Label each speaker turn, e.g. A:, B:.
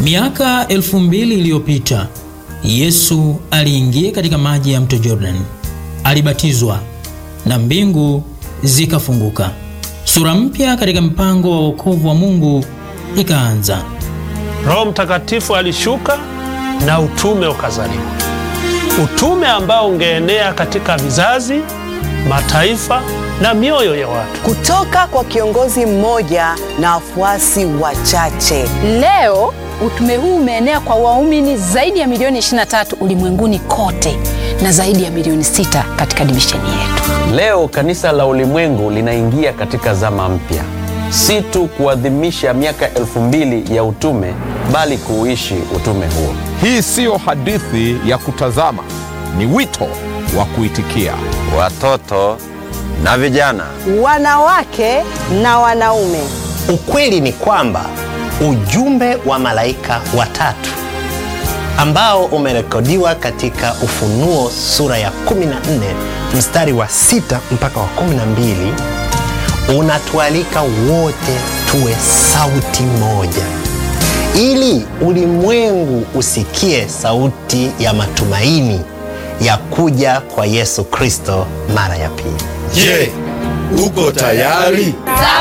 A: Miaka elfu mbili iliyopita Yesu aliingia katika maji ya mto Jordan, alibatizwa na mbingu zikafunguka. Sura mpya katika mpango wa wokovu wa Mungu ikaanza.
B: Roho Mtakatifu alishuka na utume ukazaliwa, utume ambao ungeenea katika vizazi, mataifa na mioyo ya watu.
C: kutoka kwa kiongozi mmoja na wafuasi wachache.
D: Leo utume huu umeenea kwa waumini zaidi ya milioni 23 ulimwenguni kote na zaidi ya milioni 6 katika divisheni yetu.
E: Leo kanisa la ulimwengu linaingia katika zama mpya, si tu kuadhimisha miaka elfu mbili ya utume, bali kuuishi utume huo.
F: Hii siyo hadithi ya kutazama, ni wito wa kuitikia.
E: Watoto na vijana,
C: Wanawake na wanaume,
G: Ukweli ni kwamba ujumbe wa malaika watatu ambao umerekodiwa katika Ufunuo sura ya 14 mstari wa 6 mpaka wa 12 unatualika wote tuwe sauti moja, ili ulimwengu usikie sauti ya matumaini ya kuja kwa Yesu Kristo mara ya pili.
H: Je, uko tayari?